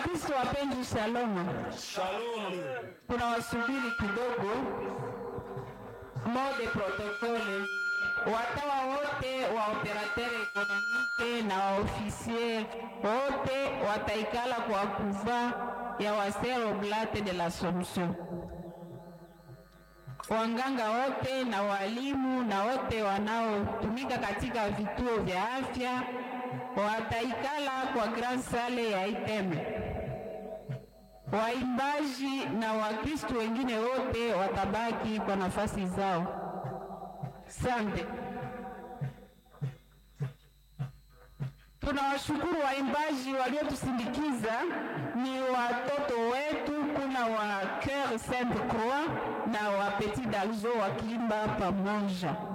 Wakristo wapenzi, shalom. Shalom. Tunawasubiri kidogo. Mode protokole, watawa wote wa operateur ekonomike na waofisier wote wataikala kwa kuva ya waser oblate de l'Assomption. Wanganga wote na walimu na wote wanaotumika katika vituo vya afya wataikala kwa grand sale ya Iteme. Waimbaji na Wakristo wengine wote watabaki kwa nafasi zao. Sante. Tunawashukuru waimbaji waliotusindikiza, ni watoto wetu. Kuna wa Coeur Sainte Croix na wa Petit Dalzo wakiimba pamoja.